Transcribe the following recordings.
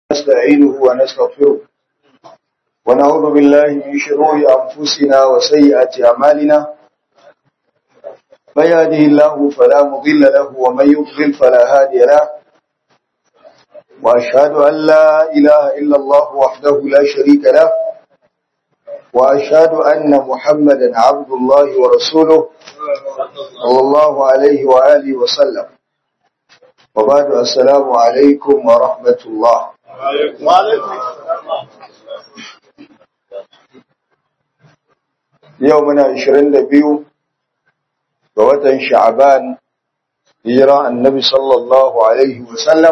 نستعينه ونستغفره ونعوذ بالله من شرور أنفسنا وسيئات أعمالنا من يهده الله فلا مضل له ومن يضلل فلا هادي له وأشهد أن لا إله إلا الله وحده لا شريك له وأشهد أن محمدا عبد الله ورسوله صلى الله عليه وآله وسلم وبعد السلام عليكم ورحمة الله يومنا 22 ga watan sha'aban hijira annabi sallallahu alaihi wasallam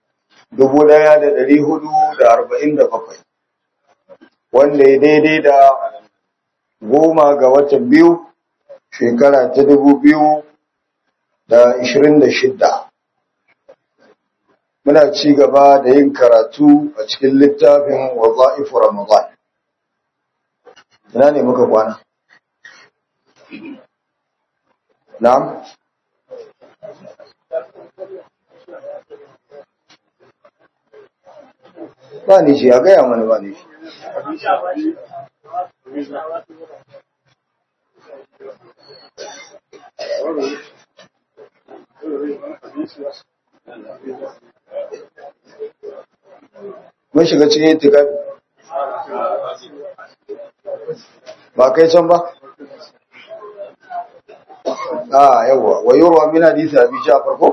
1447 wanda ya daidai da goma ga watan biyu shekara ta 2026 muna ci gaba da yin karatu a cikin littafin waza'ifu ramadan ina ne muka kwana na'am ba ni shi a gaya mana ba ni shi mun shiga cikin itikafi ba kai can ba a yawa wa yurwa min hadisi abi ja'far ko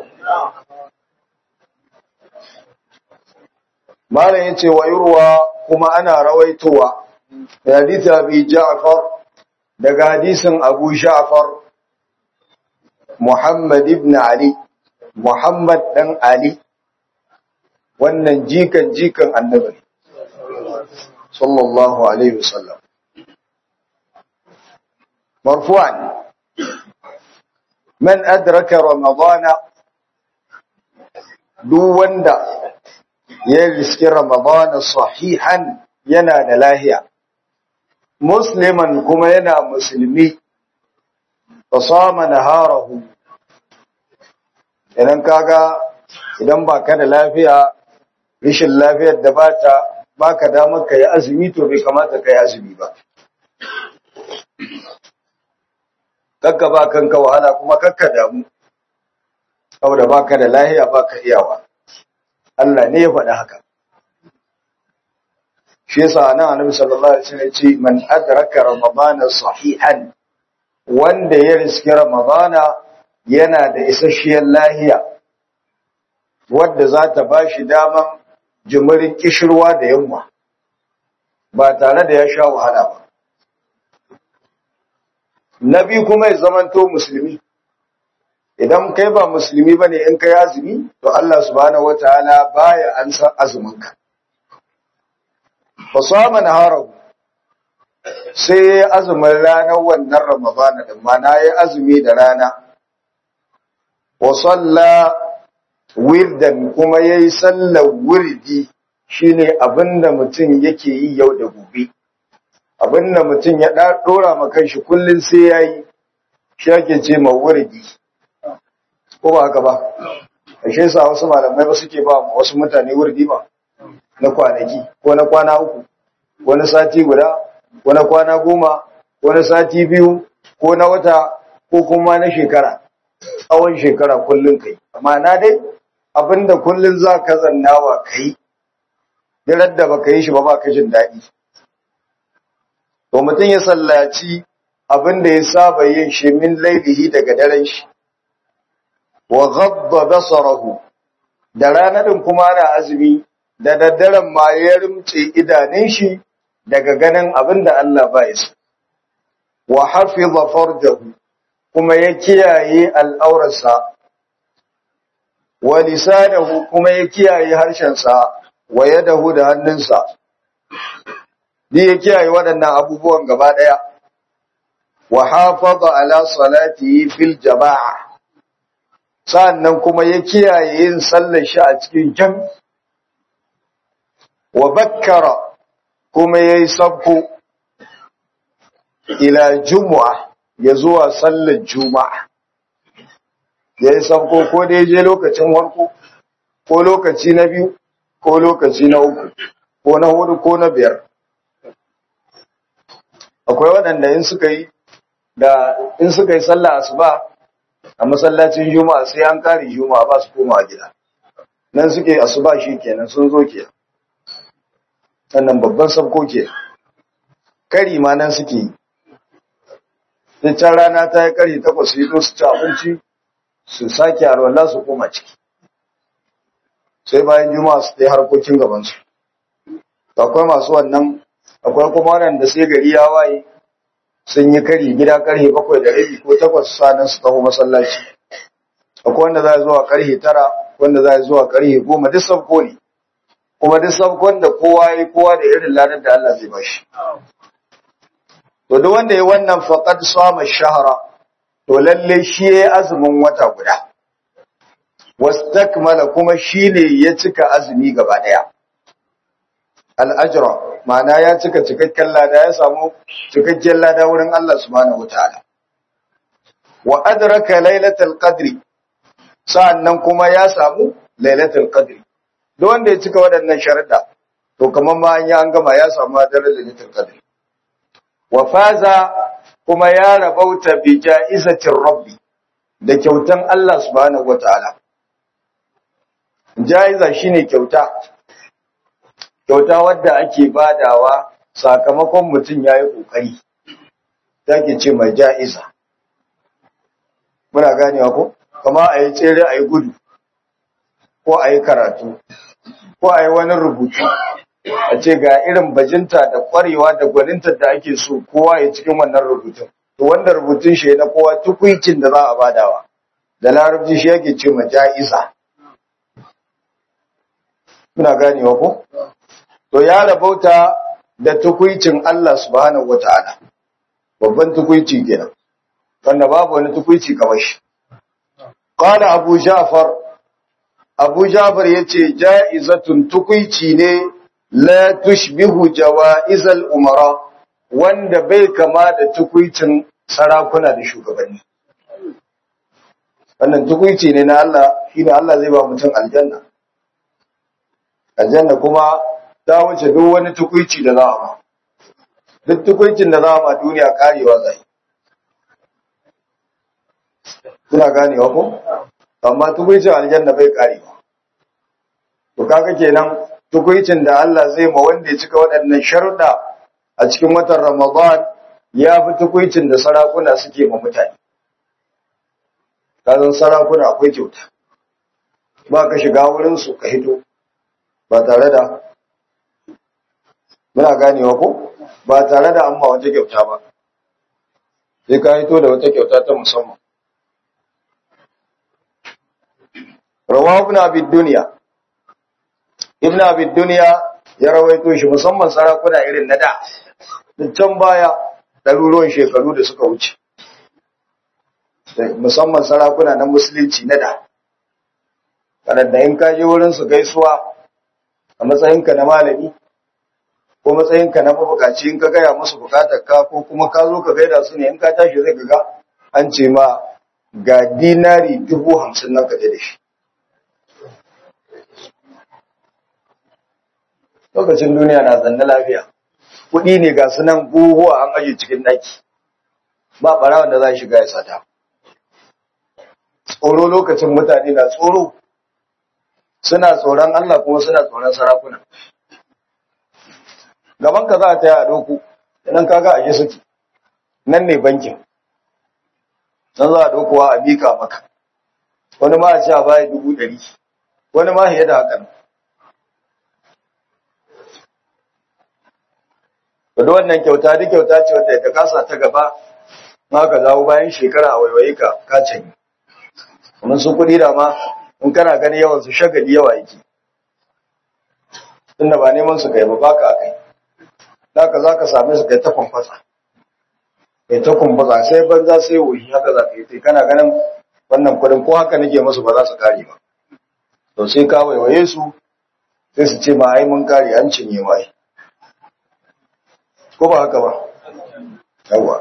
malam yace wa yurwa kuma ana rawaitowa hadisi abi ja'far daga hadisin abu ja'far muhammad ibn ali muhammad dan ali wannan jikan jikan annabi sallallahu alaihi wasallam marfu'an man adraka ramadana duk wanda ya riski ramadana sahihan yana da lahiya musliman kuma yana musulmi fasama naharahu idan kaga idan baka da lafiya rashin lafiyar da bata baka damar kai azumi to bai kamata kai azumi ba kakka ba kanka wahala kuma kakka damu saboda baka da lahiya baka iyawa Allah ne ya faɗi haka shi yasa nan Annabi sallallahu alaihi wasallam ce man adraka ramadana sahihan wanda ya riski ramadana yana da isasshiyar lahiya wadda za ta bashi daman jimirin kishirwa da yamma ba tare da ya sha wahala ba na biyu kuma ya zamanto musulmi idan kai ba musulmi ba ne in kai azumi to Allah subhanahu wataala baya an san azuminka fa sama naharahu sai ya azumin ranar wannan ramadana da mana ya azumi da rana wa salla wirdan kuma yayi sallar wirdi shine abinda mutum yake yi yau da gobe abin da mutum ya ɗora ma kanshi kullum sai ya yi shi ake ce ma wurdi ko ba haka ba a shi sa wasu malamai ba suke ba wasu mutane wurdi ba na kwanaki ko na kwana uku ko na sati guda ko na kwana goma ko na sati biyu ko na wata ko kuma na shekara tsawon shekara kullum kai amma na dai abinda kullum za ka zannawa kai da ba ka yi shi ba ba ka jin daɗi to mutum ya sallaci abin da ya saba yin shi min laibihi daga daren shi wa ghabba basarahu da ranadin kuma ana azumi da daddaren ma ya rimce idanun shi daga ganin abin da Allah ba ya so wa hafiza farjahu kuma ya kiyaye al'aurarsa wa lisanahu kuma ya kiyaye harshensa wa yadahu da hannunsa ni ya kiyaye waɗannan abubuwan gaba ɗaya wa hafaza ala salatihi fil jama'a sannan kuma ya kiyaye yin sallar shi a cikin jam wa bakkara kuma yayi sabko ila jumu'a ya zuwa sallar juma'a yayi sabko ko da je lokacin warko ko lokaci na biyu ko lokaci na uku ko na hudu ko na biyar akwai waɗanda in suka yi da in suka yi sallah asuba a masallacin juma'a sai an kare juma'a ba su koma gida nan suke asuba shi kenan sun zo ke sannan babban sabko ke kari ma nan suke yi sai can rana ta yi kari takwas su yi su ci abinci su sake arwala su koma ciki sai bayan juma'a su ɗaya harkokin gabansu akwai masu wannan akwai kuma waɗanda sai gari ya waye sun yi kari gida karhe bakwai da rabi ko takwas sanan su taho masallaci akwai wanda za zuwa karhe tara wanda za zuwa karhe goma duk sabko ne kuma duk sabkon da kowa ya kowa da irin ladar da Allah zai bashi to duk wanda ya wannan faqad sama shahra to lalle shi ya azumin wata guda wastakmala kuma shine ya cika azumi gaba daya al-ajra ma'ana ya cika cikakken lada ya samu cikakken lada wurin Allah subhanahu wataala wa adraka lailatul qadri sa'annan kuma ya samu lailatul qadri duk wanda ya cika waɗannan sharuɗa to kamar ma an yi an gama ya samu daren lailatul qadri wa faza kuma ya rabauta bi ja'izatir rabbi da kyautan Allah subhanahu wataala ja'iza shine kyauta kyauta wadda ake badawa sakamakon mutum ya yi ƙoƙari take ce mai ja'iza muna ganewa ko kama a yi tsere a yi gudu ko a yi karatu ko a yi wani rubutu a ce ga irin bajinta da ƙwarewa da gwaninta da ake so kowa ya cikin wannan rubutun to wanda rubutun shi na kowa tukwicin da za a badawa da larabci shi yake ce ma ja'iza muna ganewa ko to ya rabauta da tukuicin Allah subhanahu wata'ala babban tukuici kenan wanda babu wani tukuici kamar shi qala abu ja'far abu ja'far yace ja'izatun tukuici ne la tushbihu jawaizal umara wanda bai kama da tukuicin sarakuna da shugabanni wannan tukuici ne na Allah shine Allah zai ba mutum aljanna aljanna kuma ta wuce duk wani tukuici da za a ma duk tukuicin da za a ma duniya karewa zai kuna ganewa ko amma tukuicin aljanna bai karewa to kaga kenan tukuicin da Allah zai ma wanda ya cika waɗannan sharuɗa a cikin watan Ramadan ya fi tukuicin da sarakuna suke ma mutane kazan sarakuna akwai kyauta ba ka shiga wurin su ka hito ba tare da muna ganewa ko ba tare da amma wata kyauta ba sai ka hito da wata kyauta ta musamman rawa ibn abi dunya ibn abi dunya ya rawaito shi musamman sarakuna irin na da can baya ɗaruruwan shekaru da suka wuce musamman sarakuna na musulunci na da waɗanda in ka je wurin su gaisuwa a matsayinka na malami ko matsayinka na mabukaci in ka gaya musu bukatar ka ko kuma ka zo ka gaida su ne in ka tashi zai ga an ce ma ga dinari dubu hamsin nan ka je da shi lokacin duniya na zanne lafiya kuɗi ne ga su nan buhuwa an aje cikin ɗaki ba ɓarawan da za shiga ya sata tsoro lokacin mutane na tsoro suna tsoron Allah kuma suna tsoron sarakuna gaban ka za ta yi a doku idan ka ga aje suke nan ne bankin nan za a dokuwa a mika maka wani ma a ce a baya dubu ɗari wani ma fiye da hakan wadda wannan kyauta duk kyauta ce wadda ka kasa ta gaba ma ka zawo bayan shekara a waiwaye ka ka canyi kuma su kuɗi da ma in kana gani yawan su shagali yawa yake tunda ba neman su kai ba baka akai haka za ka same su kai ta kwamfasa kai ta kwamfasa sai banza sai wuyi haka za ka yi sai kana ganin wannan kuɗin ko haka nake musu ba za su kare ba to sai ka waiwaye su sai su ce ma ai mun kare an cinye ma ai ko ba haka ba yawa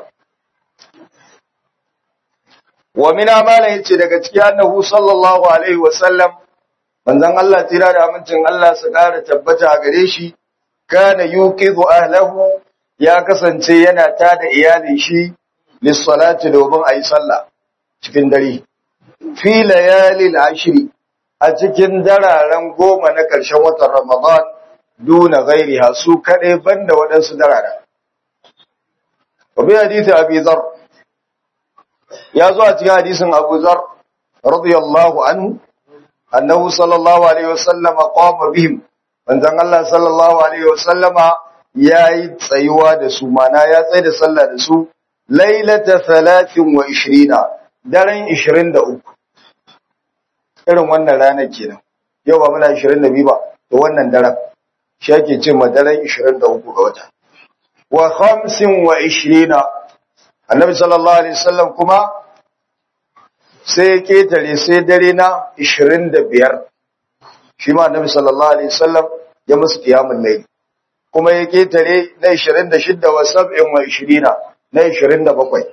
wa min amala yace daga cikin annahu sallallahu alaihi wa sallam manzon Allah tira da amincin Allah su ƙara tabbata a gare shi kana yuqidu ahlahu ya kasance yana tada iyalin shi lissalati domin ayi sallah cikin dare fi layalil ashri a cikin dararen goma na ƙarshen watan Ramadan duna gairiha su kaɗai banda waɗansu dararen. Wabi hadisi Abi Zar ya zo a cikin hadisin Abu Zar radiyallahu anhu annahu sallallahu alaihi wasallama qama bihim manzon Allah sallallahu alaihi wasallama yayi tsayuwa da su mana ya tsaye da sallah da su lailata 23 daren 23 irin wannan ranar kenan yau ba muna 22 ba to wannan daren shi ake ce ma daren 23 ga wata wa 25 annabi sallallahu alaihi wasallam kuma sai ya ketare sai dare na 25 shi ma annabi sallallahu alaihi wasallam ya musu qiyamul layl kuma ya ketare na 26 wa 27 na 27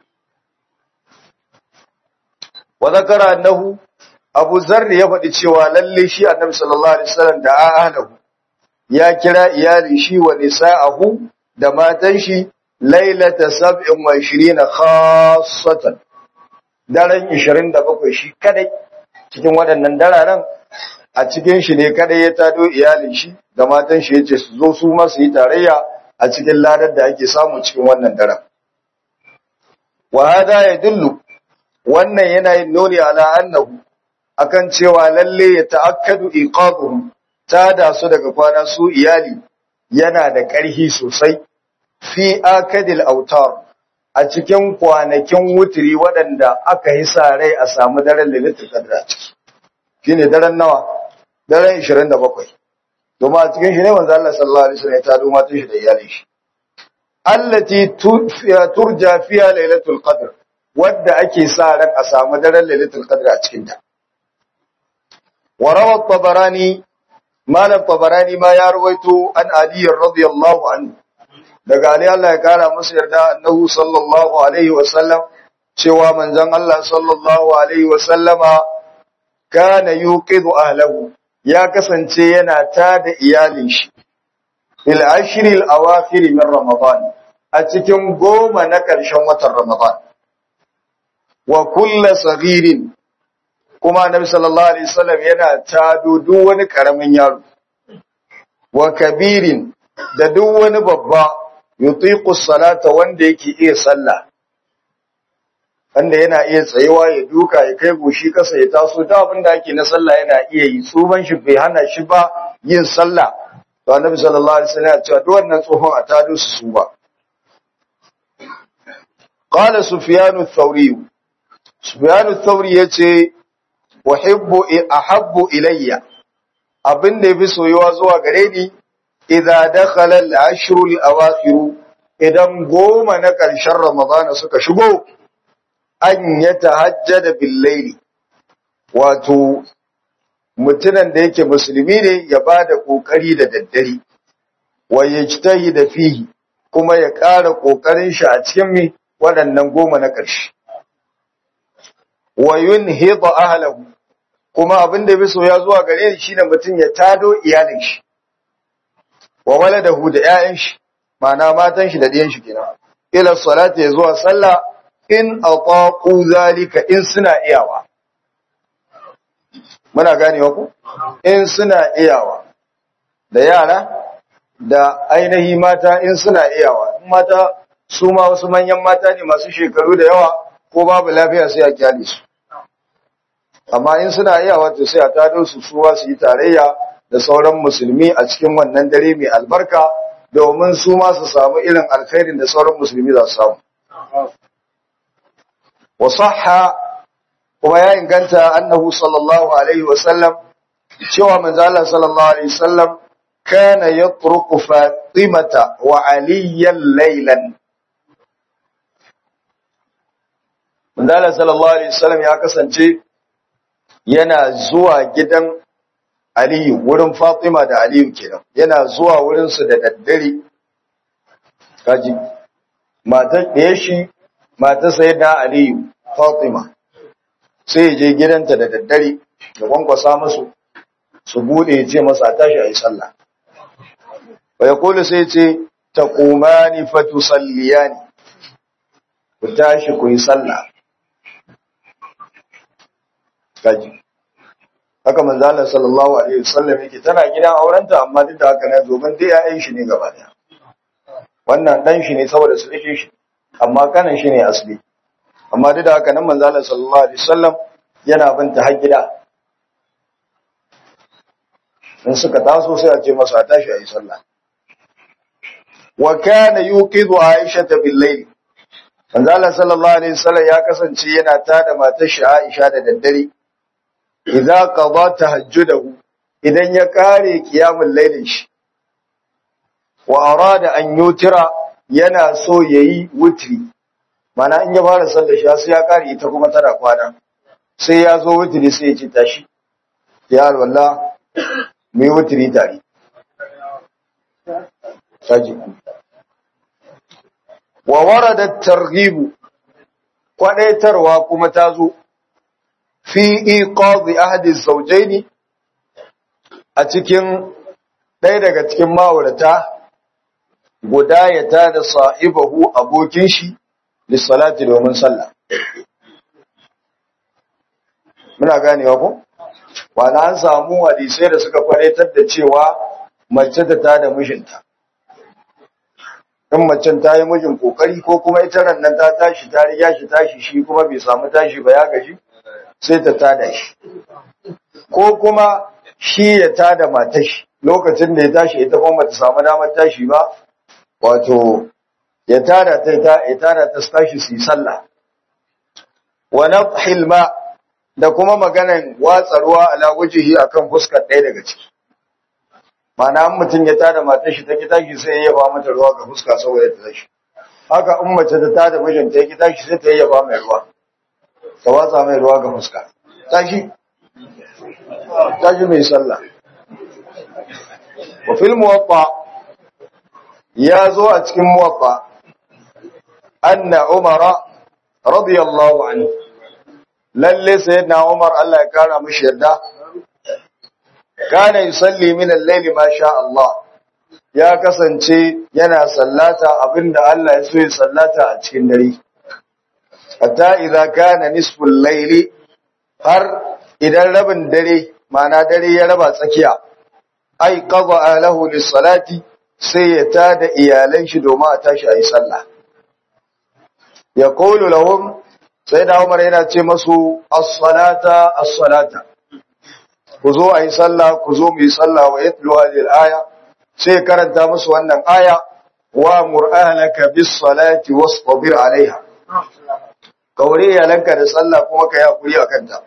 wa zakara annahu Abu Zarri ya faɗi cewa lalle shi Annabi sallallahu alaihi wasallam da ahlahu ya kira iyali shi wa nisa'ahu da matan shi lailata 27 khassatan daren 27 shi kadai cikin waɗannan dararen a cikin shi ne kadai ya tado iyalin shi da matan shi yace su zo su ma su yi tarayya a cikin ladar da ake samu cikin wannan daren wa hada yadullu wannan yana yin nuni ala annahu akan cewa lalle ya ta'akkadu iqabuhum ta da su daga kwana su iyali yana da ƙarfi sosai fi akadil autar a cikin kwanakin wutiri waɗanda aka yi sa rai a samu daren lilitul qadr a ciki shine daren nawa daren 27 domin a cikin shi ne manzo Allah sallallahu alaihi wasallam ya tado matan shi da iyalin shi allati turja fiha lailatul qadr wadda ake sa ran a samu daren lailatul qadr a cikin ta وروى الطبراني مال الطبراني ما يرويته عن علي رضي الله عنه daga Ali Allah ya kara masa yarda annahu sallallahu alaihi wa sallam cewa manzon Allah sallallahu alaihi wa sallama kana yuqidu ahlahu ya kasance yana tada iyalin shi fil ashril awakhir min ramadan a cikin goma na ƙarshen watan ramadan wa kullu saghirin kuma annabi sallallahu alaihi wasallam yana tado duk wani karamin yaro wa kabirin da duk wani babba yutiqu salata wanda yake iya sallah wanda yana iya tsayewa ya duka ya kai goshi kasa ya taso da abin da ake na sallah yana iya yi tsuban shi bai hana shi ba yin sallah to annabi sallallahu alaihi wasallam ya ce duk wannan tsohon a tado su su ba qala sufyanu thawri sufyanu thawri yace wahibbu ahabbu ilayya abin da yafi soyuwa zuwa gare ni idza dakhala al-ashr al-awakhir idan goma na ƙarshen ramadan suka shigo an yatahajjada bil-layl wato mutunan da yake musulmi ne ya bada kokari da daddare wa yajtahida fihi kuma ya ƙara kokarin shi a cikin mi waɗannan goma na ƙarshe wa yunhidu ahlahu kuma abin da biso ya zuwa gare shi shine mutum ya tado iyalin shi wa waladahu da ƴaƴan shi ma'ana matan shi da ɗiyan shi kenan ila salati zuwa sallah in ataqu zalika in suna iyawa muna ganewa ku in suna iyawa da yara da ainihi mata in suna iyawa in mata su ma wasu manyan mata ne masu shekaru da yawa ko babu lafiya sai a kyale su amma in suna iya wato sai a tado su suwa su yi tarayya da sauran musulmi a cikin wannan dare mai albarka domin su ma su samu irin alkhairin da sauran musulmi za su samu wa sahha kuma ya inganta annahu sallallahu alaihi wa sallam cewa manzo Allah sallallahu alaihi wa sallam kana yatruku fatimata wa aliyan laylan manzo Allah sallallahu alaihi wa sallam ya kasance yana zuwa gidan Aliyu wurin Fatima da Aliyu kenan yana zuwa wurin su da daddare kaji matar da shi matar sayyida Aliyu Fatima sai je gidanta da daddare da kwankwasa musu su bude ya ce masa tashi a yi sallah wa ya kula sai ce ta kumani fatu salliyani ku tashi ku yi sallah kaji haka manzalar sallallahu alaihi wasallam yake tana gidan aurenta amma duk da haka na domin dai ya'yan shi ne gaba daya wannan dan shi ne saboda su rike shi amma kanan shi ne asali amma duk da haka nan manzalar sallallahu alaihi wasallam yana binta har gida in suka taso sai a ce masa a tashi a yi sallah wa kana yuqidu aisha bil layl manzalar sallallahu alaihi wasallam ya kasance yana tada matar shi Aisha da daddare idza qada tahajjudahu idan ya kare qiyamul lailin shi wa arada an yutira yana so yayi wutri mana in ya fara sallar shi sai ya kare ita kuma tana kwana sai ya zo wutri sai ya ci tashi ya wallah mai wutri tare saji wa warada targhib kwadaitarwa kuma ta zo fi iqadi ahadi zawjaini a cikin ɗaya daga cikin ma'aurata guda ya tada sa'ibahu abokin shi lissalati domin sallah muna ganewa ko wani an samu hadisai da suka kwaraitar da cewa mace ta tada mijinta in macen ta yi mijin kokari ko kuma ita nan ta tashi ta riga shi tashi shi kuma bai samu tashi ba ya gaji sai ta tada shi ko kuma shi ya tada matar shi lokacin da ya tashi ita kuma bata samu damar tashi ba wato ya tada ta ya tada ta tashi su yi sallah wa nafhil ma da kuma maganan watsa ruwa ala wajhihi akan fuskar ɗaya daga ciki Mana an mutum ya tada matar shi ta ki tashi sai ya ba mata ruwa ga fuska saboda ta tashi. Haka in mace ta tada mijin ta ki tashi sai ta yi ba mai ruwa. Ta watsa mai ruwa ga fuska. Tashi. Tashi mai sallah. Wa fil muwaffa ya zo a cikin muwaffa anna Umara radiyallahu anhu lalle sayyidina Umar Allah ya kara mishi yarda kana yusalli min al-layli ma sha Allah ya kasance yana sallata abinda Allah ya so ya sallata a cikin dare hatta idza kana nisfu al-layli har idan rabin dare mana dare ya raba tsakiya ai qada lahu lis-salati sai ya tada iyalan shi domin a tashi ayi sallah ya qulu lahum sai da Umar yana ce masu as-salata as-salata ku zo a yi sallah ku zo mu yi sallah wa yatlu hadhihi al-aya sai karanta musu wannan aya wa mur'anaka bis salati wastabir alaiha kaure yalanka da sallah kuma kai hakuri akan ta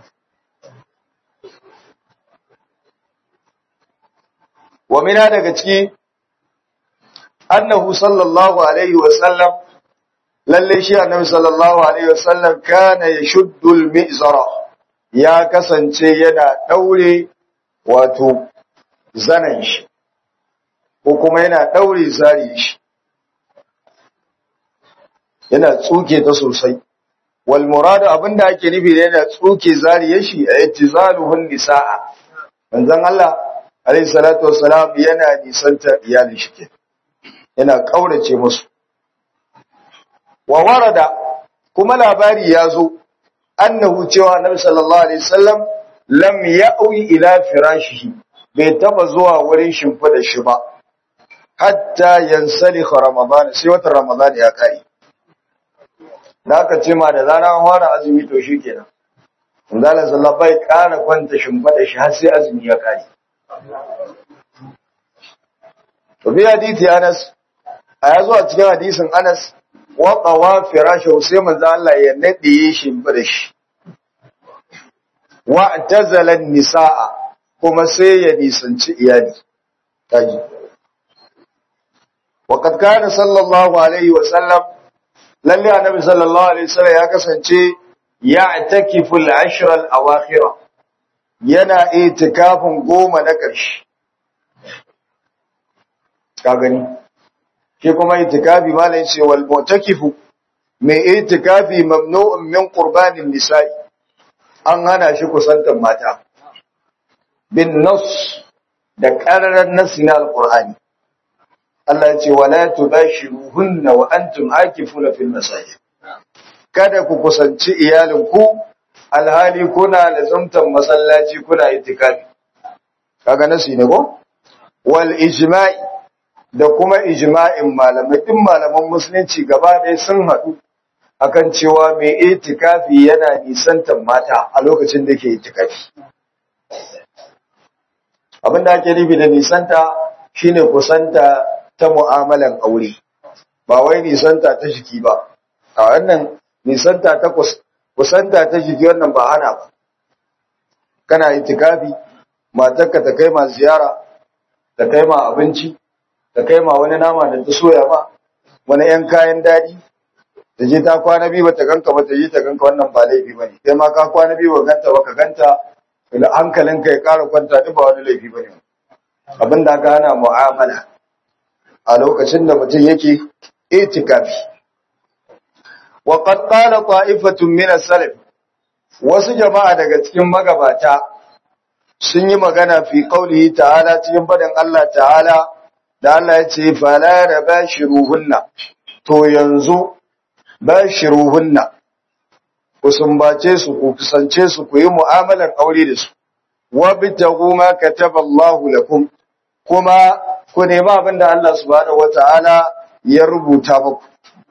wa mina daga ciki annahu sallallahu alaihi wa sallam lalle shi annabi sallallahu alaihi wa sallam kana yashuddu al-mi'zara ya kasance yana ɗaure wato zanen shi, ko kuma yana ɗaure zari shi, yana tsuke ta sosai. Wal muradu abinda ake nufi da yana tsuke zari shi a yatti zaluhun nisa'a. Manzon Allah, alaihi salatu wassalam yana nisanta iyalin shi ke, yana ƙaurace musu. Wa warada kuma labari ya zo, annahu cewa annabi sallallahu alaihi wasallam lam ya'wi ila firashihi bai taba zuwa wurin shimfida shi ba hatta yansalikha ramadan sai wata ramadan ya kai da aka ce ma da zara an fara azumi to shikenan Allah sallallahu bai kara kwanta shimfida shi har sai azumi ya kai to bi hadisi Anas a yazo a cikin hadisin Anas waƙawa firashin sai manzo Allah ya nade shi da shi wa tazalan nisaa kuma sai ya nisanci iyali kaji waqad kana sallallahu alaihi wa sallam lalle annabi sallallahu alaihi wasallam ya kasance ya'takifu al-ashr al-awakhir yana itikafin goma na ƙarshe ka gani shi kuma itikafi malai ce wal mutakifu mai itikafi mamnu'un min qurbanin nisa'i an hana shi kusantar mata bin nas da ƙararren nasi na alƙur'ani Allah ya ce wala tubashiruhunna wa antum akifuna fil masajid kada ku kusanci iyalinku alhali kuna lazumtan masallaci kuna itikafi kaga nasi ne ko wal ijma'i da kuma ijma'in malamai din malaman musulunci gaba ɗaya sun haɗu akan cewa mai itikafi yana nisantan mata a lokacin da ke itikafi abinda ake nufi da nisanta shine kusanta ta mu'amalan aure ba wai nisanta ta jiki ba a wannan nisanta ta kusanta ta jiki wannan ba hana ba kana itikafi matarka ta kai ma ziyara ta kai ma abinci ta kai ma wani nama da ta soya ma wani yan kayan daɗi ta je ta kwana biyu bata ganka ba ta je ta ganka wannan ba laifi bane kai ma ka kwana biyu ba ganta ba ka ganta hankalinka ya ƙara kwanta duk ba wani laifi bane abin da aka hana mu'amala a lokacin da mutum yake itikafi wa qad qala ta'ifatun min as-salaf wasu jama'a daga cikin magabata sun yi magana fi qaulihi ta'ala cikin fadin Allah ta'ala da Allah ya ce fala rabashiruhunna to yanzu bashiruhunna ku sumbace su ku kusance su ku yi mu'amalar aure da su wa bitagu ma kataballahu lakum kuma ku nemi abin da Allah subhanahu wata'ala ya rubuta muku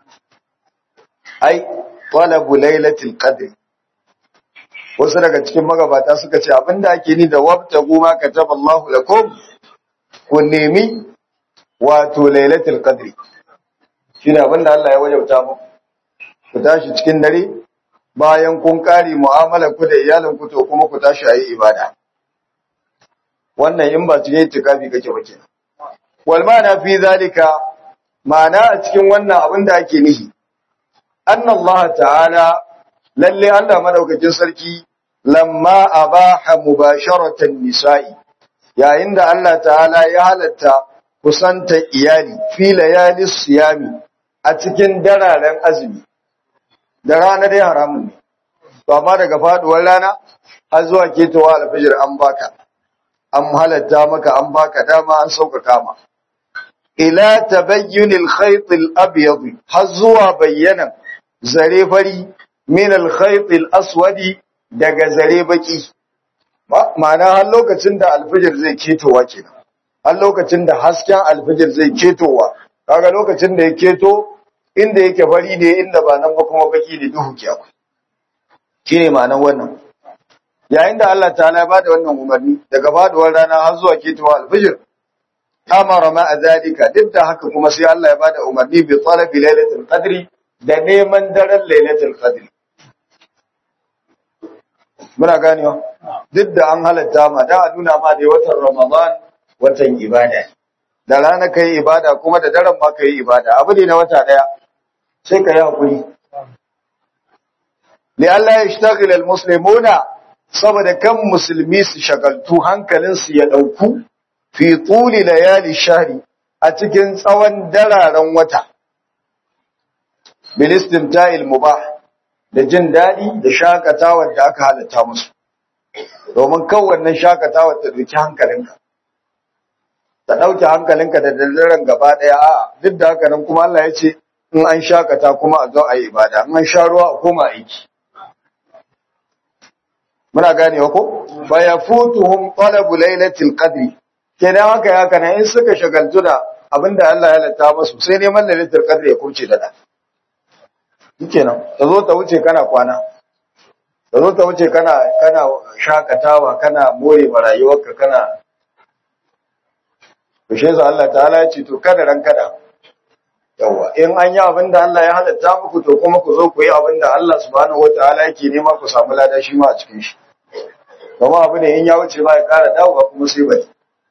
ai talabu lailatul qadr wasu daga cikin magabata suka ce abin da ake ni da wabtagu ma kataballahu lakum ku nemi wato lailatul qadr shine abin da Allah ya wajauta muku ku tashi cikin dare bayan kun kare mu'amalar ku da iyalin ku to kuma ku tashi ayi ibada wannan in ba cikin itikafi kake ba kenan wal ma'ana fi zalika ma'ana a cikin wannan abin da ake nihi anna Allah ta'ala lalle Allah madaukakin sarki lamma abaha mubasharatan nisa'i yayin da Allah ta'ala ya halatta kusanta iyali fi layali siyami a cikin dararen azumi da rana dai haramun ne to amma daga faduwar rana har zuwa ketowa alfajir an baka an halatta maka an baka dama an sauƙaƙa ma ila tabayyun al-khayt al-abyad har zuwa bayyana zare fari min al-khayt al-aswad daga zare baki ma'ana har lokacin da alfajir zai ketowa kenan har lokacin da hasken alfajir zai ketowa kaga lokacin da ya keto inda yake fari ne inda ba nan ba kuma baki ne duhu ke akwai shine ma'anar wannan yayin da Allah ta'ala ya bada wannan umarni daga faduwar rana har zuwa ketowa alfajir amara ma azalika duk da haka kuma sai Allah ya bada umarni bi talabi lailatul qadri da neman daren lailatul qadri muna ganewa duk da an halatta ma da a nuna ma da watan ramadan watan ibada da rana kai ibada kuma da daren ma kai ibada abu ne na wata daya sai ka yi hakuri li Allah ya shtagil al muslimuna saboda kan musulmi su shagaltu hankalin su ya dauku fi tuli layali shahri a cikin tsawon dararen wata bil istimta'il mubah da jin dadi da shakatawar da aka halatta musu domin kan wannan shakatawar ta duki hankalinka ta ɗauke hankalinka da dalilan gaba ɗaya a duk da haka nan kuma Allah ya ce in an shakata kuma a zo a yi ibada in an sha ruwa a koma aiki muna ganewa ko fa yafutuhum talabu lailatul qadri kenan haka ya kana in suka shagaltu da abinda Allah ya lata musu sai neman lailatul qadri ya kurce da da kenan ta zo ta wuce kana kwana ta zo ta wuce kana kana shakatawa kana more rayuwarka kana to shi yasa Allah ta'ala ya ce to kada ran kada yawa in an yi abin da Allah ya halatta muku to kuma ku zo ku yi abin da Allah subhanahu wataala yake nema ku samu lada shi ma a cikin shi kuma abu ne in ya wuce ba ya kara dawowa kuma sai bai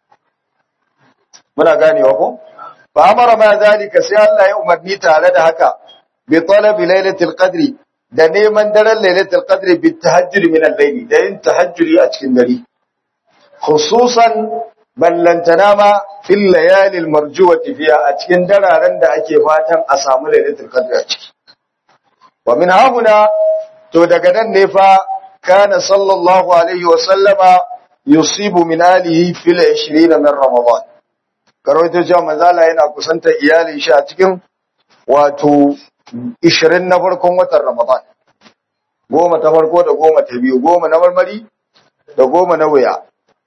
muna ganewa ko fa amara ma zalika sai Allah ya umarni tare da haka bi talabi lailatul qadri da neman daren lailatul qadri bi tahajjud min al-layl da yin tahajjudi a cikin dare khususan ballantana ma fil layalil marjuwati fiha a cikin dararen da ake fatan a samu lailatul qadr a ciki wa min hahuna to daga nan ne fa kana sallallahu alaihi wa sallama yusibu min alihi fil 20 min ramadan karawaito cewa manzala yana kusantar iyalin shi a cikin wato 20 na farkon watan ramadan goma ta farko da goma ta biyu goma na marmari da goma na wuya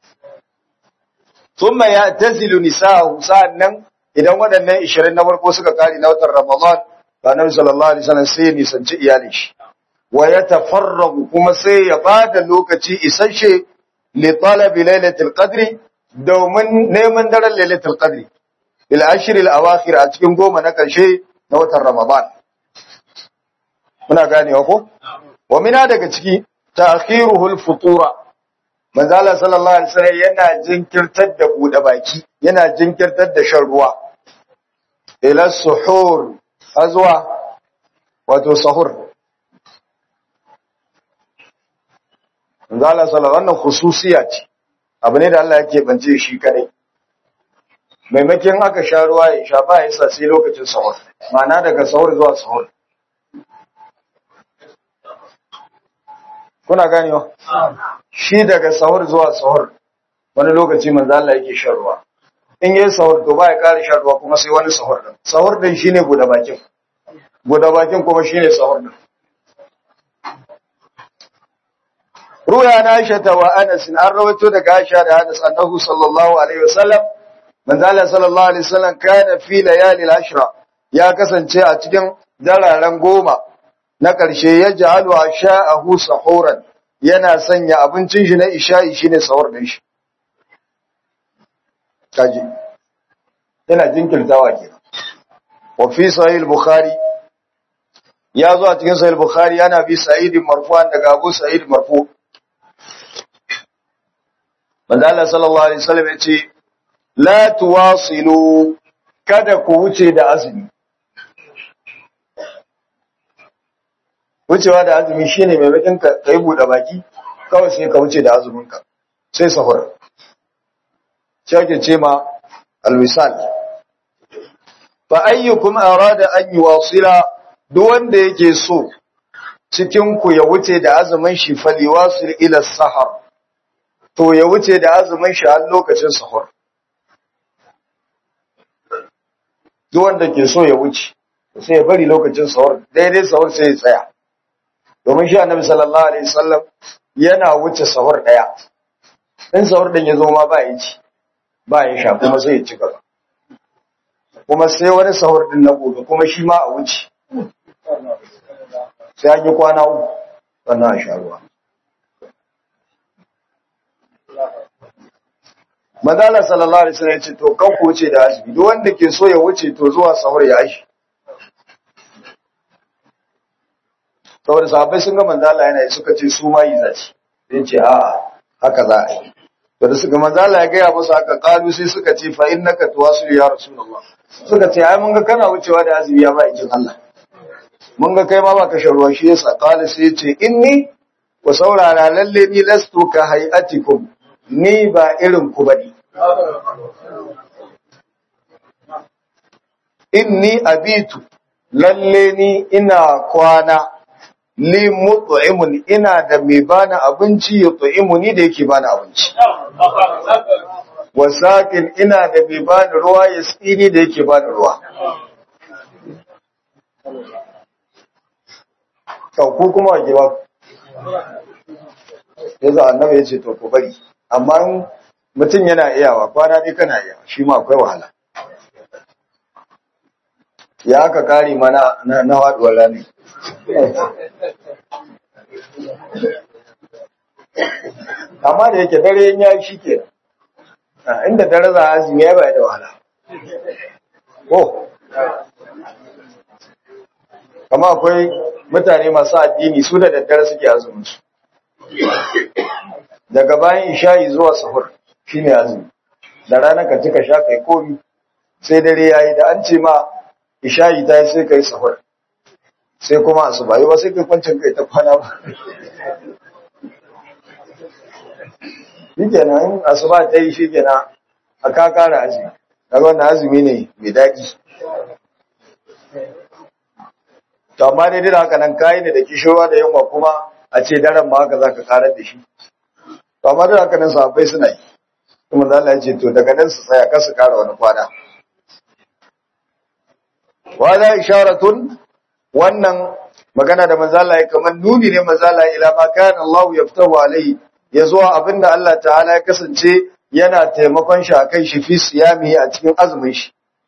thumma ya'tazilu nisa'ahu sa'annan idan waɗannan 20 na farko suka kare na watan ramadan annabi sallallahu alaihi wasallam sai ya nisanci iyalin shi wa yatafarragu kuma sai ya bada lokaci isasshe li talabi lailatul qadri domin neman daren lailatul qadri bil ashr al awakhir a cikin goma na karshe na watan ramadan muna ganewa ko wa mina daga ciki ta'khiruhu al futura manzo Allah sallallahu alaihi wasallam yana jinkirtar da bude baki yana jinkirtar da shan ruwa ila suhur azwa wato sahur manzo Allah sallallahu wannan khususiya ce abu ne da Allah yake bance shi kadai maimakon aka sha ruwa ya sha ba yasa sai lokacin sahur ma'ana daga sahur zuwa sahur kuna ganewa shi daga sahur zuwa sahur wani lokaci manzo Allah yake shan ruwa in yayi sahur to ba ya ƙara shan ruwa kuma sai wani sahur din sahur din shine buɗe bakin buɗe bakin kuma shine sahur din ruya na Aisha wa Anas an rawaito daga Aisha da Anas annahu sallallahu alaihi wasallam manzo Allah sallallahu alaihi wasallam kana fi layali al-ashra ya kasance a cikin dararen goma na ƙarshe ya ja'alu asha'ahu sahuran yana sanya abincin shi na isha'i shine sahur din shi kaji yana jinkirtawa kenan wa fi sahih al-bukhari ya zo a cikin sahih al-bukhari yana bi sa'id marfu'an daga Abu Sa'id marfu manzo Allah sallallahu alaihi wasallam yace la tuwasilu kada ku wuce da azumi wucewa da azumi shine maimakon ka kai bude baki kawai sai ka wuce da azumin ka sai sahur shi ake ce ma alwisal fa ayyukum arada an yuwasila duk wanda yake so cikin ku ya wuce da azumin shi faliwasil ila sahar to ya wuce da azumin shi har lokacin sahur duk wanda ke so ya wuce sai ya bari lokacin sahur daidai sahur sai ya tsaya domin shi annabi sallallahu alaihi wasallam yana wuce sahur daya in sahur din ya zo ma ba ya ci ba ya sha kuma sai ya ci gaba kuma sai wani sahur din na gobe kuma shi ma a wuce sai an yi kwana uku sannan a sha ruwa Madala sallallahu alaihi wasallam ya ce to kan ku wuce da azumi duk wanda ke so ya wuce to zuwa sahur ya ashi saboda sahabbai sun ga manzo Allah yana suka ce su ma yi zaci sai ce a haka za a yi to da suka manzo Allah ya gaya musu haka kalu sai suka ce fa innaka tuwasul ya rasulullah suka ce ai mun ga kana wucewa da azumi ya ba jin Allah mun ga kai ma ba ka sharuwa shi yasa kala sai ce inni ku saurara lalle ni lastu ka hayatikum ni ba irin ku bane inni abitu lalle ni ina kwana li mut'imun ina da mai bani abinci ya tu'imuni da yake bani abinci wasakin ina da mai bani ruwa ya tsini da yake bani ruwa ku kuma wa gewa ya za annabi ya ce to ku bari amma mutum yana iyawa kwana ne kana iyawa shi ma akwai wahala ya aka kare mana na waduwar rani amma da yake dare ya yi shi ke inda dare za a azumi ya bai da wahala ko kama akwai mutane masu addini su da daddare suke azumin su daga bayan isha'i zuwa sahur shine azumi da rana ka cika sha kai komi sai dare yayi da an ce ma isha'i ta yi sai kai sahur sai kuma asuba yi ba sai kai kwancin kai ta kwana ba shi kenan in asuba ta yi shi kenan a ka kara azumi daga wannan azumi ne mai daɗi to amma dai dina haka nan kayi ne da kishirwa da yunwa kuma a ce daren ma haka za ka karar da shi to amma da haka nan sahabbai suna yi kuma da Allah ya ce to daga nan su tsaya kar su kara wani kwana wa la isharatun wannan magana da manzo Allah ya kamar nuni ne manzo Allah ila ma kana Allah yaftahu alai ya zuwa abinda Allah ta'ala ya kasance yana taimakon shi akan shi fi siyami a cikin azumin shi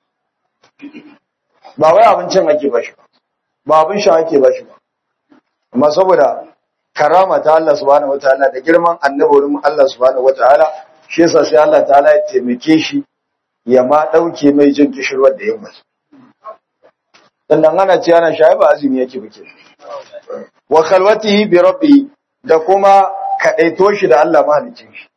ba wai abincin ake bashi ba ba abin sha ake bashi ba amma saboda karama ta Allah subhanahu wataala da girman annabawar Allah subhanahu wataala shi yasa sai Allah ta'ala ya taimake shi ya ma dauke mai jin kishirwar da yamma sannan ana ce ana shayi ba azumi yake bake wa khalwatihi bi rabbi da kuma kadaito shi da Allah mahalicin shi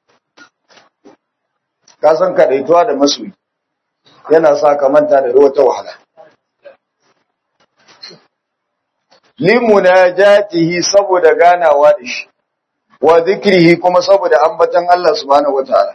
ka san kadaituwa da masoyi yana sa ka manta da wata wahala limunajatihi saboda ganawa da shi wa zikrihi kuma saboda ambatan Allah subhanahu wataala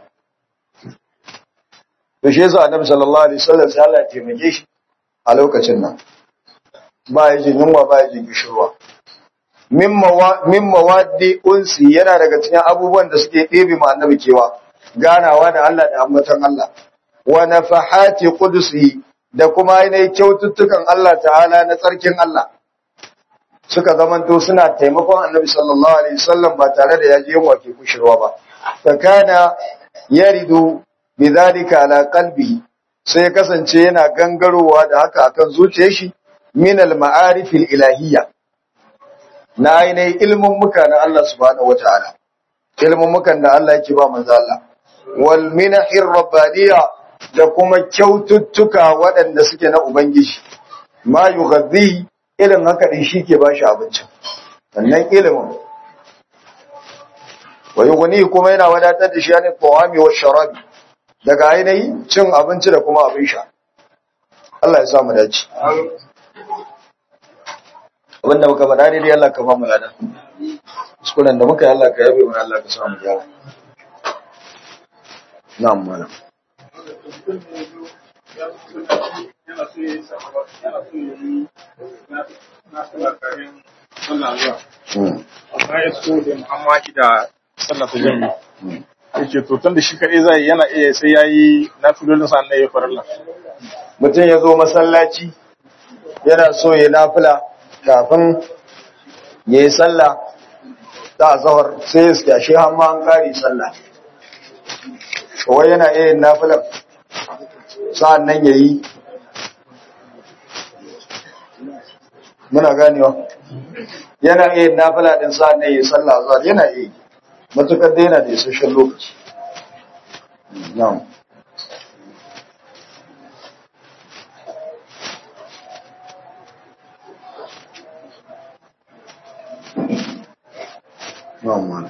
to shi yasa annabi sallallahu alaihi wasallam sai Allah ya taimake shi a lokacin nan ba ya jin yunwa ba ya jin kishirwa min mawaddi unsi yana daga cikin abubuwan da suke ɗebe ma annabi kewa ganawa da Allah da ambatan Allah wa nafahati qudsi da kuma ainihin kyaututtukan Allah ta'ala na tsarkin Allah suka zamanto suna taimakon annabi sallallahu alaihi wasallam ba tare da yaji yunwa ke kushirwa ba fa kana yaridu bidhalika ala qalbi sai kasance yana gangarowa da haka akan zuciyar shi min al-ma'arif al-ilahiyya na ainihin ilmin muka na Allah subhanahu wata'ala ilmin mukan da Allah yake ba manzo Allah wal minahir rabbaniyya da kuma kyaututtuka waɗanda suke na ubangiji ma yughadhi irin haka din shike ba shi abincin wannan ilimin wa yughni kuma yana wadatar da shi ne tawami wa sharabi daga ainihin cin abinci da kuma abin sha Allah ya sa mu dace abinda muka faɗa daidai Allah ka ba mu lada kuskuren da muka yi Allah ka yabe mana Allah ka samu gyara na'am malam Muhammadu da sallar ta jami yake to tun da shi kaɗai zai yana iya sai ya yi na filolin sa na ya farilla mutum ya zo masallaci yana so ya nafila kafin ya yi sallah ta zahar sai ya skyashi hamma an kari sallah kawai yana iya yin nafilan sa'an nan ya yi muna ganewa yana iya yin nafila din sa'an nan ya yi sallah zahar yana iya matukar da yana da isasshen lokaci na'am na'am malam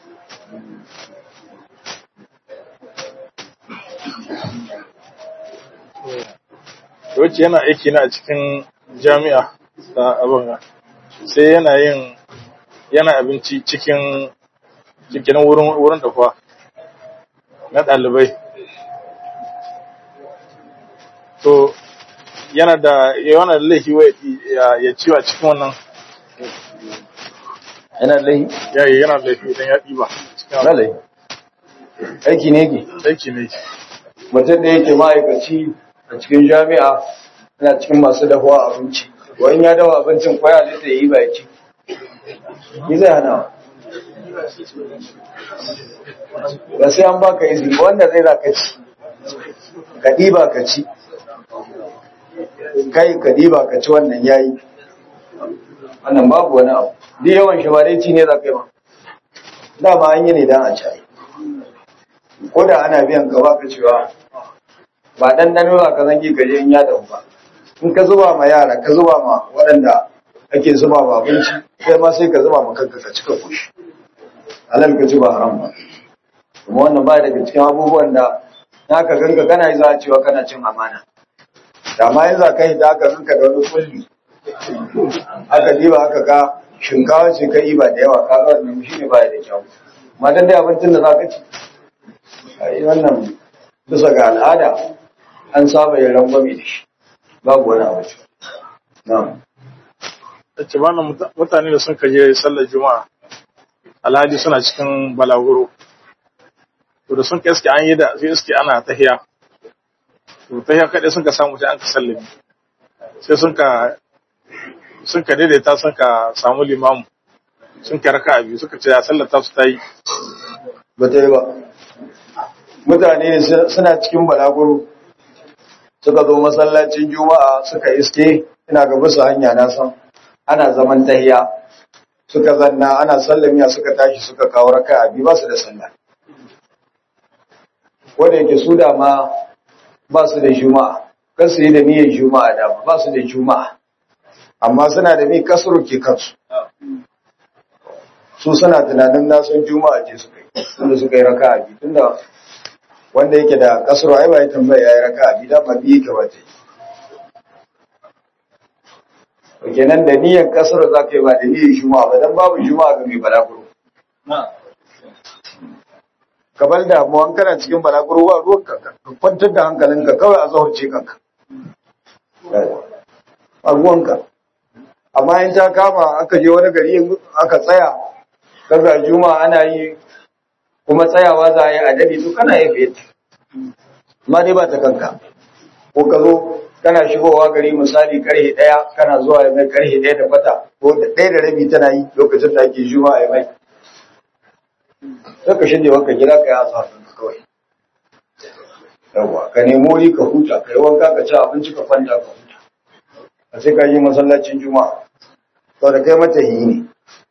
wacce yana aiki na a cikin jami'a ta abin sai yana yin yana abinci cikin cikin wurin wurin da kuwa na ɗalibai to yana da yana da laifi wa ya ciwo a cikin wannan yana da laifi ya yana da laifi idan ya ɗiba cikin ba laifi aiki ne ke aiki ne mutum da yake ma'aikaci a cikin jami'a yana cikin masu dahuwa abinci wani ya dawa abincin kwaya da ta yi ba ya ci yi zai hana ba sai an baka izini ba wanda zai zaka ci ka ɗiba ka ci kai ka ɗiba ka ci wannan yayi wannan babu wani abu duk yawan shi ba dai ci ne za ka yi ba dama an yi ne don a ci ko da ana biyan ka baka cewa ba ɗanɗano ba ka zangi ka je in ya dahu ba in ka zuba ma yara ka zuba ma waɗanda ake zuba ma abinci kai ma sai ka zuba ma kanka ka cika kushi halal ka ci ba haram ba kuma wannan ba daga cikin abubuwan da na ka ganka kana yi za a cewa kana cin amana da ma yin za ka yi da aka ganka da wani kulli aka diba aka ga shinkawa ce ka yi ba da yawa ka ga wannan shi ne ba da kyau ma dan dai abincin da za ka ci ai wannan bisa ga al'ada an saba yin rangwame da shi babu wani abu na'am ce ba mutane da sun kaje sallar juma'a alhaji suna cikin balaguro to da sun ka iske an yi da sai iske ana tahiya to tahiya kaɗai sun ka samu sai an ka sallami sai sun ka sun ka daidaita sun ka samu limamu sun ka raka biyu suka ce ya sallata su ta yi ba ta yi ba mutane ne suna cikin balaguro suka zo masallacin juma'a suka iske ina ga bisa hanya na san ana zaman tahiya suka zanna ana sallamiya suka tashi suka kawo raka biyu ba su da sallah wanda yake su da ma ba su da juma'a kan su yi da niyyar juma'a da ba su da juma'a amma suna da ni kasuru ke kansu su suna tunanin nasun juma'a ce suka yi tunda suka yi raka a biyu tunda wanda yake da kasuru ai ba ya tambaya ya yi raka a biyu da ba biyu ka ba ta yi kenan da niyyar kasuru za ka yi ba da niyyar juma'a ba dan babu juma'a ga mai balaguro ka bar damuwan kana cikin balaguro ba ruwan ka ka kwantar da hankalinka kawai a zaurce kanka a ruwanka amma in ta kama aka je wani gari aka tsaya kaga juma'a ana yi kuma tsayawa za a yi a dade to kana yi fiye amma dai ba ta kanka ko ka zo kana shigowa gari misali karhe ɗaya kana zuwa ya mai karhe ɗaya da kwata ko da ɗaya da rabi tana yi lokacin da ake juma'a ya mai sai ka shirya wanka gida ka yi asa kawai yawwa ka nemo wuri ka huta ka yi wanka ka ci abinci ka kwanta ka huta a sai ka yi masallacin juma'a sau da kai mata yi ne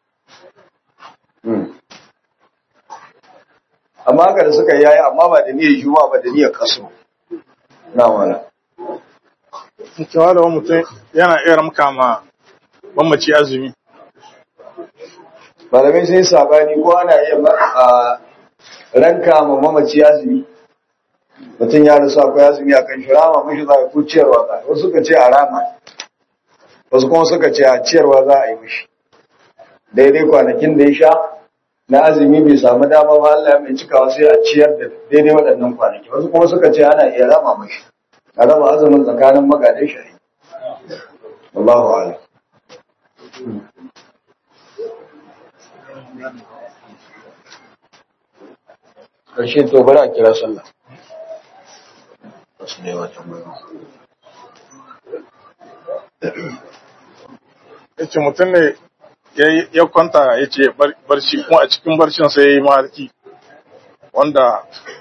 amma haka da suka yayi amma ba da niyyar juma'a ba da niyyar kaso na wala cewa da mutum yana iya ramka ma mamaci azumi malamai sai sabani ko ana iya a ranka ma mamaci azumi mutum ya rasu akwai azumi a kan shi rama mashi za a ko ciyarwa za wasu suka ce a rama wasu kuma suka ce a ciyarwa za a yi mishi daidai kwanakin da ya sha na azumi bai samu dama ba Allah mai cikawa sai a ciyar da daidai waɗannan kwanaki wasu kuma suka ce ana iya rama mashi a raba azumin tsakanin magadai shari Allahu a'lam ƙarshe to bari a kira sallah wasu ne wata ya ce mutum ne ya kwanta ya ce barci kuma a cikin barcin sai ya yi maharki wanda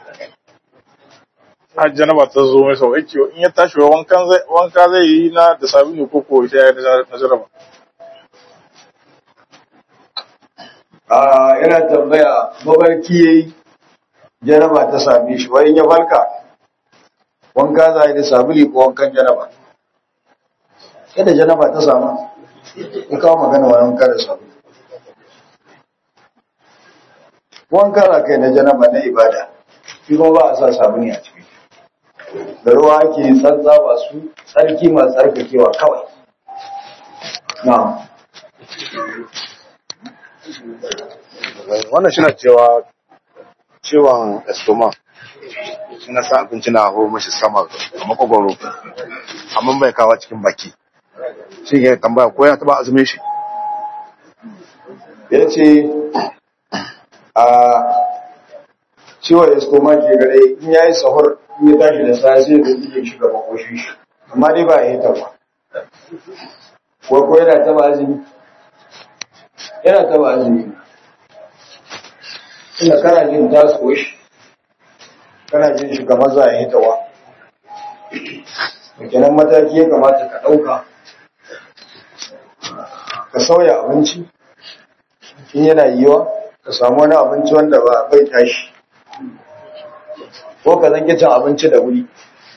hajjana ba ta zo mai sau yake in ya tashi wanka zai yi na da sabini ko ko ita ya na jaraba a yana tambaya mabarki yayi jaraba ta same shi wani ya farka wanka za yi da sabili ko wankan jaraba yadda jaraba ta samu ya kawo magana wani wanka da sabili wanka za kai na janaba na ibada shi kuma ba a sa sabuni a ciki da ruwa ake tsantsa ba su tsarki masu tsarkakewa kawai na'am wannan shi na cewa ciwon estoma shi na sa abinci na hau mashi sama a makogoro amma bai kawo cikin baki shi ke tambaya ko ya taba azumin shi ya ce a ciwon estoma ke gare in ya yi sahur in ya tashi da sa sai da iya shiga makoshin shi amma dai ba ya yi taba ko ko yana taba azumi yana taba azumi inda kana jin taso shi kana jin shi kamar za a yi tawa kenan mataki ya kamata ka ɗauka ka sauya abinci in yana yiwa ka samu wani abinci wanda ba bai tashi ko ka zange cin abinci da wuri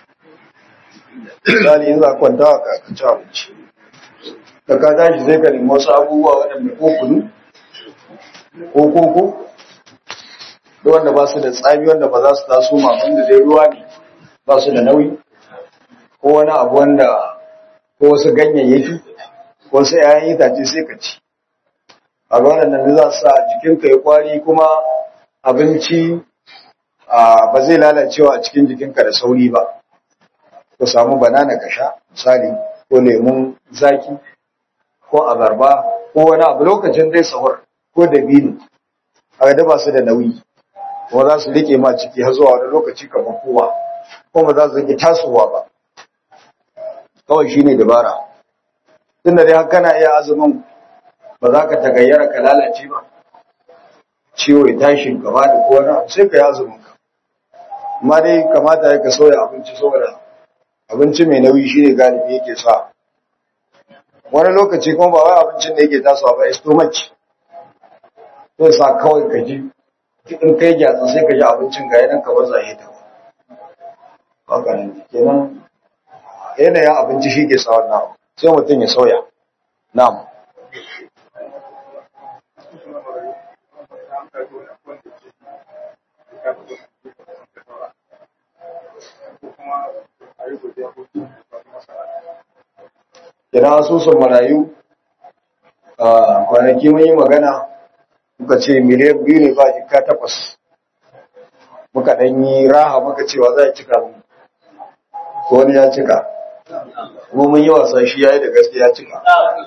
misali in za kwanta ka ci abinci da ka tashi zai ka nemi wasu abubuwa waɗanda ko kunu ko koko da wanda ba su da tsami wanda ba za su taso ma wanda dai ruwa ne ba su da nauyi ko wani abu wanda ko wasu ganyayyaki ko wasu ‘ya'yan itace sai ka ci a ga waɗannan za su sa jikinka ya kwari kuma abinci ba zai lalacewa a cikin jikinka da sauri ba ku samu banana ka sha misali ko lemun zaki ko abarba ko wani abu lokacin dai sahur ko dabino a ga ba su da nauyi kuma za su rike ma ciki har zuwa wani lokaci kamar kowa kuma za su rike tasowa ba kawai shine dabara tunda dai har kana iya azumin ba za ka tagayyara ka lalace ba ciwo ya tashi gaba da kowa sai ka yi azumin ka amma dai kamata ya ka sauya abinci saboda abinci mai nauyi shine galibi yake sa wani lokaci kuma ba wai abincin da yake tasowa ba stomach zai sa kawai ka ji in kai gyatsa sai ka ji abincin ga yanan kamar zahe ta haka ne kenan yanayin abinci shi ke sa wannan sai mutum ya sauya na'am Kira asusun marayu a kwanaki mun yi magana muka ce miliyan biyu ne ba jika takwas muka ɗan yi raha muka cewa za a cika mu ko wani ya cika kuma mun yi wasa shi ya yi da gaske ya cika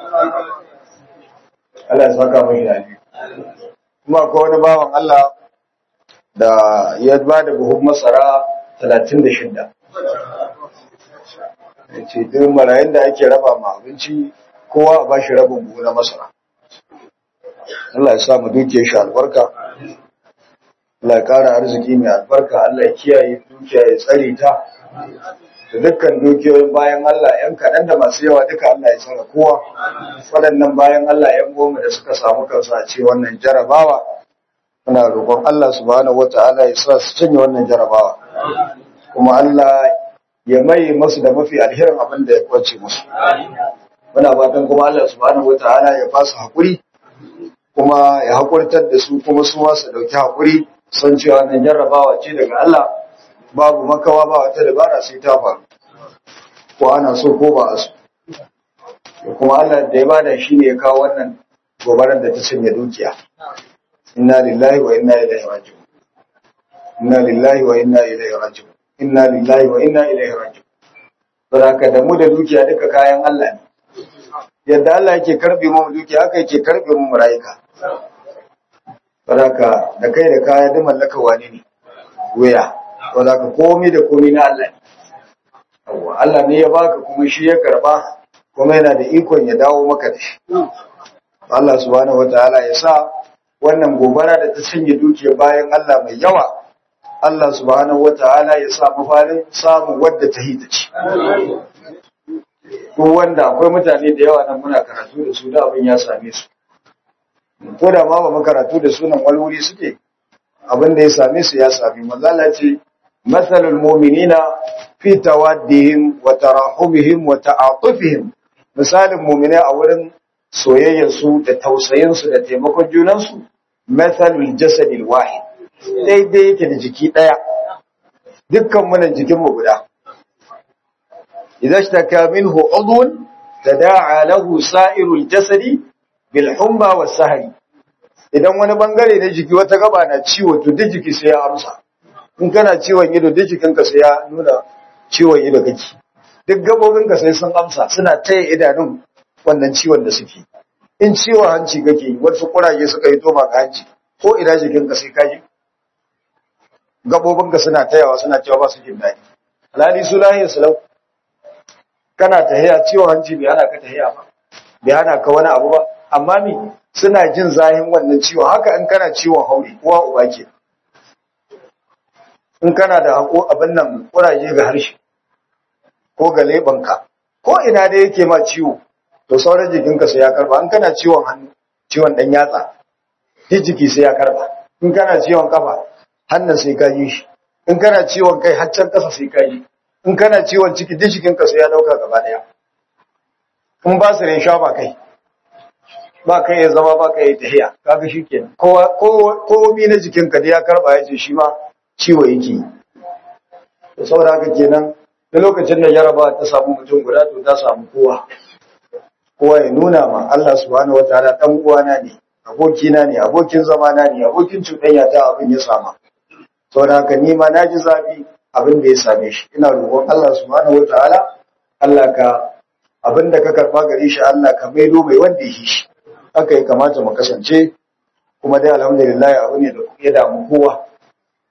Allah ya saka mun yi kuma ko wani bawan Allah da ya ba da buhun masara talatin da shidda ya ce duk marayun da ake raba ma abinci kowa a ba shi rabin buhu na masara Allah ya sa mu duke shi albarka Allah ya kara arziki mai albarka Allah ya kiyaye dukiya ya tsare ta da dukkan dukiyoyin bayan Allah yan kaɗan da masu yawa duka Allah ya tsara kowa waɗannan bayan Allah yan goma da suka samu kansu a ce wannan jarabawa muna roƙon Allah subhanahu wata'ala ya sa su cinye wannan jarabawa kuma Allah ya mai masu da mafi alherin abin da ya kwace musu muna fatan kuma Allah subhanahu wata'ala ya ba su haƙuri kuma ya haƙurtar da su kuma su masu ɗauki haƙuri san cewa wannan jarrabawa ce daga Allah babu makawa ba wata dabara sai ta faru ko ana so ko ba a so kuma Allah da ya bada shi ne ya kawo wannan gobarar da ta cinye dukiya inna lillahi wa inna ilaihi raji'un inna lillahi wa inna ilaihi raji'un inna lillahi wa inna ilaihi raji'un saboda da mu da dukiya duka kayan Allah ne yadda Allah yake karbe mu dukiya haka yake karbe mu rayuka saboda da kai da kaya da mallaka wani ne waya saboda ka komai da komai na Allah ne Allah ne ya baka kuma shi ya karba kuma yana da ikon ya dawo maka da shi Allah subhanahu wataala ya sa wannan gobara da ta sanya dukiya bayan Allah mai yawa Allah subhanahu wataala ya sa mafarin samun wadda ta hita ci ko wanda akwai mutane da yawa nan muna karatu da su da abin ya same su ko da ma ba mu karatu da sunan walwuri suke abin da ya same su ya same manzala ce masalul mu'minina fi tawaddihim wa tarahumihim wa ta'atufihim misalin mu'mina a wurin soyayyar su da tausayin su da taimakon junan su masalul jasadil wahid daidai yake da jiki daya dukkan mu jikin mu guda إذا اشتكى منه عضو تداعى له سائر الجسد بالحمى والسهر idan wani bangare na jiki wata gaba na ciwo to duk jiki sai ya amsa in kana ciwon ido duk jikinka sai ya nuna ciwon ido kake duk gabobinka sai sun amsa suna taya idanun wannan ciwon da suke in ciwon hanci kake wasu kuraje suka yi toma ka hanci ko ina jikinka sai kaji gabobinka suna tayawa suna cewa ba su jin daɗi alhali su lahiyar salau kana tahiya ciwon hanci bai hana ka tahiya ba bai hana ka wani abu ba amma mi suna jin zahin wannan ciwon haka in kana ciwon hauri uwa uba ke in kana da hako abin nan kuraje ga harshe ko ga lebanka ko ina da yake ma ciwo to sauran jikinka sai ya karba in kana ciwon hannu ciwon dan yatsa duk jiki sai ya karba in kana ciwon kafa hannun sai ka yi shi in kana ciwon kai haccan kasa sai ka yi in kana ciwon ciki duk jikinka sai ya dauka gaba daya in ba su sha ba kai ba kai ya zama ba kai ya tahiya kaga shikenan kowa ko mi na jikinka da ya karba ya ce shi ma ciwo yake to saboda haka kenan da lokacin da jaraba ta samu mutum guda to ta samu kowa kowa ya nuna ma Allah subhanahu wataala dan uwana ne abokina ne abokin zamana ne abokin cuɗanya ta abin ya sama saboda haka ni ma naji zafi abin da ya same shi ina roƙon Allah subhanahu wataala Allah ka abin da ka karba gare shi Allah ka maido mai wanda ya shi haka ya kamata mu kasance kuma dai alhamdulillah abu ne da ya damu kowa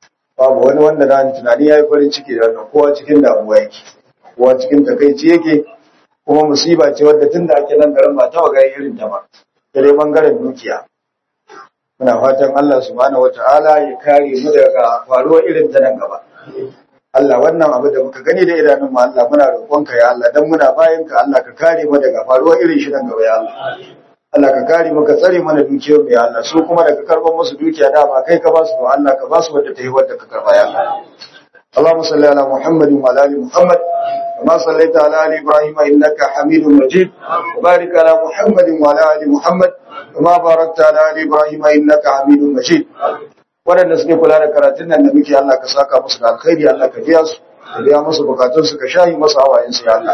babu wani wanda na tunani ya yi farin ciki da wannan kowa cikin damuwa yake kowa cikin takaici yake kuma musiba ce wadda tun da ake nan garin ba ta waga irin ta ba da dai bangaren dukiya muna fatan Allah subhanahu wata'ala ya kare mu daga faruwar irin ta nan gaba Allah wannan abu da muka gani da idanun mu Allah muna roƙonka ya Allah dan muna bayan ka Allah ka kare mu daga faruwar irin shi nan gaba ya Allah Allah ka kare mu ka tsare mana dukiyar mu ya Allah su kuma daga karban musu dukiya dama kai ka ba su to Allah ka ba su wadda ta yi wadda ka karba ya Allah اللهم صل على محمد وعلى ال محمد كما صليت على ال ابراهيم انك حميد مجيد وبارك على محمد وعلى ال محمد كما باركت على ال ابراهيم انك حميد مجيد waɗanda suke kula da karatun nan da muke Allah ka saka musu da alkhairi Allah ka biya su ka biya musu bukatun su ka shayi musu hawayen su ya Allah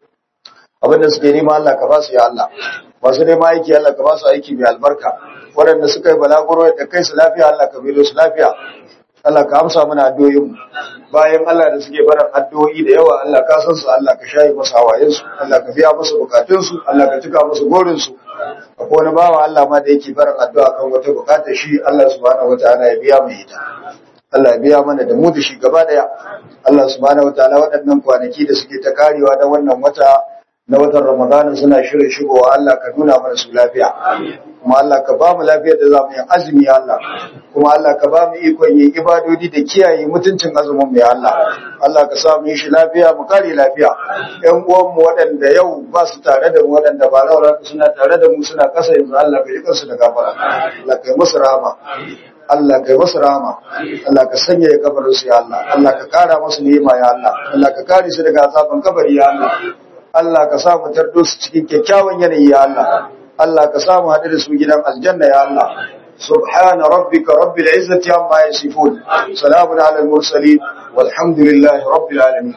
abinda suke nema Allah ka ba su ya Allah masu nema aiki Allah ka ba su aiki mai albarka waɗanda suka yi balaguro da kai su lafiya Allah ka bilo su lafiya Allah ka amsa mana addu'o'in bayan Allah da suke barin addu'o'i da yawa Allah ka san su Allah ka shayi musu hawayen su Allah ka biya musu bukatun su Allah ka cika musu gorin su akwai wani bawa Allah ma da yake barin addu'a kan wata bukatar shi Allah subhanahu wataala ya biya mai ita Allah ya biya mana da mu da shi gaba daya Allah subhanahu wataala waɗannan kwanaki da suke ta karewa da wannan wata na watan Ramadan suna shirin shigowa Allah ka nuna mana su lafiya kuma Allah ka ba mu lafiyar da za mu yi azumi ya Allah kuma Allah ka ba mu ikon yin ibadodi da kiyaye mutuncin azumin mu ya Allah Allah ka sa mu yi shi lafiya mu kare lafiya ƴan uwan mu waɗanda yau ba su tare da mu waɗanda ba raura suna tare da mu suna kasa yanzu Allah ka yi kansu da gafara Allah ka yi musu rahama Allah ka yi musu rahama Allah ka sanya ya kabarin su ya Allah Allah ka kara musu ni'ima ya Allah Allah ka kare su daga azaban kabari ya Allah Allah ka sa mu tardo su cikin kyakkyawan yanayi ya Allah Allah ka samu haɗu da su gidan aljanna ya Allah subhana rabbika rabbil izzati amma yasifun salamun ala al mursalin walhamdulillahi rabbil alamin